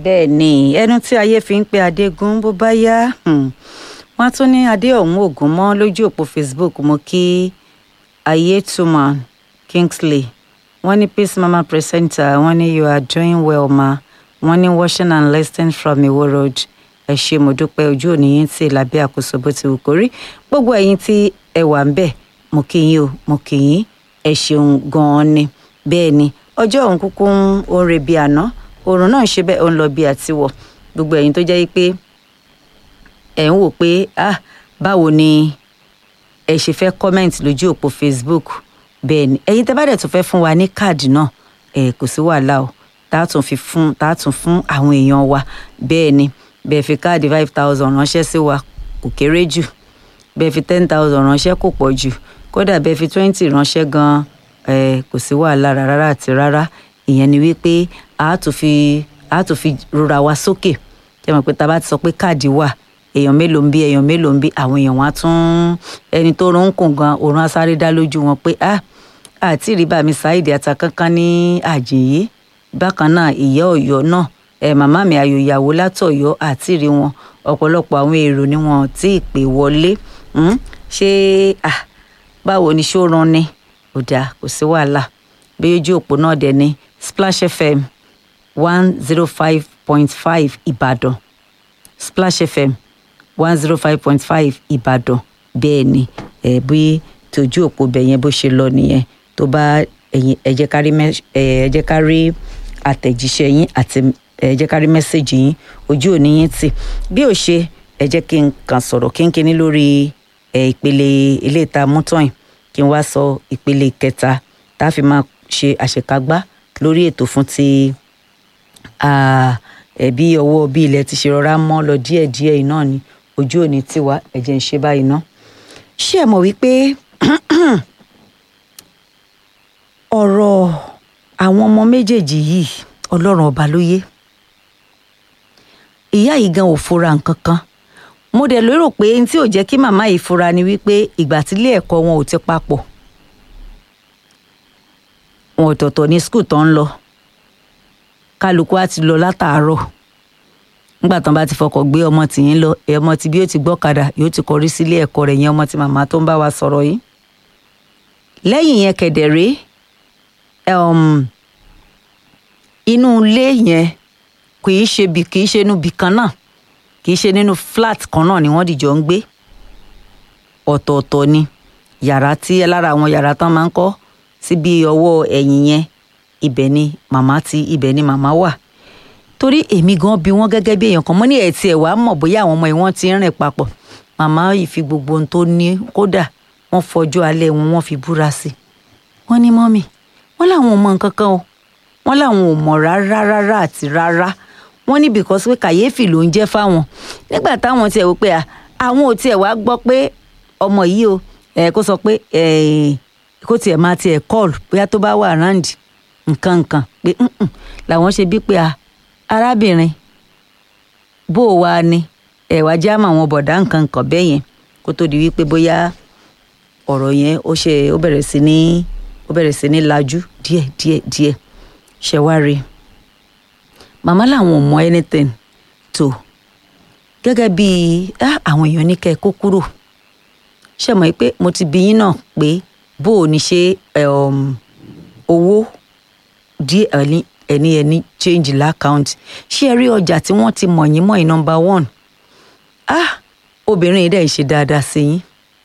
bẹ́ẹ̀ ni ẹnu tí ayé fi ń pe adégún bó bá yá um, wọ́n á tún ní adé ọ̀hún ògún mọ́ lójú òpó facebook mo kí ayétúmọ̀ kingsley wọ́n ní peace mama presenter wọ́n ní you are doing well ma wọ́n ní watching and listening from iwo road ẹ ṣé mo dúpẹ́ ojú òní yín tí lábẹ́ àkóso bó ti wù kó rí gbogbo ẹ̀yin tí ẹ wà ń bẹ̀ mo kí yín o mo kí yín ẹ ṣeun gan-an ni bẹ́ẹ̀ ni ọjọ́ òun kúkú ń ó ń re bí àná oòrùn náà ń ṣe bẹ́ẹ̀ ó ń lọ bí àtiwọ̀ gbogbo ẹ̀yin tó jẹ́ pé ẹ̀ ń wò pé ah báwo ni ẹ ṣe fẹ́ comment lójú òpó facebook bẹ́ẹ̀ ni ẹ̀yin tẹ́ bá dẹ̀ tún fẹ́ fún wa ní káàdì náà ẹ̀ kò sí wàhálà o tá a tún fi fún tá a tún fún àwọn èèyàn wa bẹ́ẹ̀ ni bẹ́ẹ̀ fi káàdì five thousand ránṣẹ́ sí wa kò kéré jù bẹ́ẹ̀ fi ten thousand ránṣẹ́ kò pọ̀ jù kódà bẹ́ẹ̀ fi twenty ránṣẹ́ gan-an ẹ̀ kò sí wàhálà rárá àti rárá ìyẹn ni wípé a tún fi a tún fi rora wa sókè jẹ́ mọ̀ pé tá a bá ti sọ pé káàdì wà èèyàn mélòó ń bí èèyàn mélòó ń bí àwọn èèyàn wọn á tún ẹni tó rún kùn gan òun á sáré dá lójú wọn pé ah àti rí bàmí ṣáìdì ata kankan ní àjèyí bákan náà ìyá Ọ̀yọ́ náà ẹ màmá mi ayò ìyàwó látọ̀yọ́ àti rí wọn ọ̀pọ̀lọpọ̀ àwọn èrò ni wọn tí ì pè wọlé ṣé ah báwo ni ṣó ran ni ò dáa kò sí wàhálà bí ojú òpó náà dẹ̀ ni Splash FM one zero five point five Ìbàdàn Splash FM one zero five point five Ìbàdàn bẹ́ẹ̀ ni ẹ̀ bí tójú òpó bẹ̀ yẹn bó ṣe lọ nìyẹn tó bá ẹ̀yin ẹ jẹ́ ká rí ẹ jẹ́ ká rí àtẹ̀jíṣẹ́ yín àti ẹ jẹ́ ká rí mẹ́sẹ̀gì yín ojú òní yín tì bí ò ṣe ẹ jẹ́ kí n kàn sọ̀rọ̀ kínkínní lórí ẹ ìpele ilé ìta mútọ́yìn kí n wá sọ ìpele kẹta tá a fi máa ṣe àṣekágbá lórí ètò fún ti ẹbí ọwọ́ bí ilẹ̀ ti ṣe rọra mọ́ lọ díẹ̀díẹ̀ iná ni ojú òní tiwa ẹ̀jẹ̀ ń ṣe báyìí ná. ṣé ẹ mọ̀ wípé ọ̀rọ̀ àwọn ọmọ méjèèjì yìí ọlọ́run ọba ló yé ìyá yìí gan ò fura nǹkan kan mo dẹ̀ lérò pé n tí ò jẹ́ kí màmá yìí fura ni wípé ìgbà tílé ẹ̀kọ́ wọn ò ti papọ̀ wọn ọ̀tọ̀ọ̀tọ̀ ní skul tó ń lọ kálukú á ti lọ látàárọ̀ nígbà tán bá ti fọkọ̀ gbé ọmọ tìyín lọ ẹ ọmọ tí bí ó ti gbọ́kadà yóò ti kọrí sílé ẹ̀kọ́ rẹ̀ yẹn ọmọ tí màmá tó ń bá wa sọ̀rọ̀ yìí lẹ́yìn yẹn kẹ̀dẹ̀rẹ́ inú ilé yẹn kì í ṣe bí kì í ṣe inú bí kan náà kì í ṣe nínú flat kan náà ni wọ́n dìjọ ń gbé ọ̀tọ̀ọ̀tọ̀ ni yàrá tí lára àwọn yàrá tán máa ń kọ́ síbi ọwọ́ ẹ̀yìn yẹn ibẹ̀ ni màmá ti ibẹ̀ ni màmá wà torí èmi gan bí wọ́n gẹ́gẹ́ bí èèyàn kan mo ní ẹ̀ tiẹ̀ wàá mọ̀ bóyá àwọn ọmọ yìí wọ́n ti ń rìn papọ̀ màmá yìí fi gbogbo ohun tó ní kódà wọ́n fọjọ́ alẹ́ wọn wọ́n fi búra sí i wọ́n ní mọ́mì wọ́n láwọn ò mọ nǹkan kan o wọ́n láwọn ò mọ̀ rárá rárá àti rárá wọ́n ní because pé kàyéfì ló ń jẹ́ fáwọn nígbà táwọn tiẹ̀ wò pé àwọn ò tiẹ̀ wá gbọ́ pé ọmọ yìí o kó sọ pé kó tiẹ̀ máa tiẹ̀ call bóyá tó bá wà round nǹkan nǹkan pé làwọn ṣe bí pé arábìnrin bó o wá ní ẹ̀wà jáàmù àwọn bọ̀dá nǹkan nǹkan bẹ́ẹ̀ yẹn kó tó di wípé bóyá ọ̀rọ̀ yẹn ó ṣe ó bẹ̀rẹ̀ sí ní ó bẹ̀rẹ̀ sí ní lajú díẹ̀ díẹ̀ díẹ̀ ṣe wá rí màmá làwọn ò mọ anything tó gẹ́gẹ́ bí àwọn èèyàn ní kẹ́ ẹ kó kúrò ṣe mọ̀ pé mo ti bí yín náà pé bó o ní ṣe owó díẹ̀ ẹni ẹni ẹni change lákàùntì ṣé ẹ rí ọjà tí wọ́n ti mọ̀ yín mọ̀ yín number one ah obìnrin yìí dẹ̀ ń ṣe dáadáa sí yín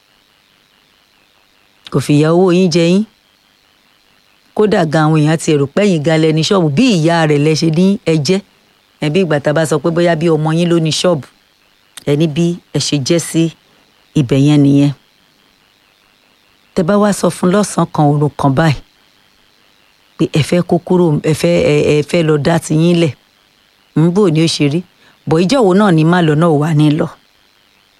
kò fìyà owó yín jẹ yín kódà gan àwọn èèyàn ti èrò pẹ́yìn gan lẹ́ni ṣọ́ọ̀bù bí ìyá rẹ̀ lẹ ṣe ní ẹjẹ́ ẹbí ìgbà tá a bá sọ pé bóyá bí ọmọ yín ló ní ṣọ́ọ̀bù ẹni bí ẹ ṣe jẹ́ sí ibẹ̀ yẹn nìyẹn tẹ bá wá sọ fún lọ́sàn-án kan òru kan báyìí pé ẹ fẹ́ kó kúrò ẹ fẹ́ ẹ fẹ́ lọ dá ti yín lẹ̀ ń bò ní ó ṣe rí bọ̀ ìjọ́wọ́ náà ní má lọ náà wà ní lọ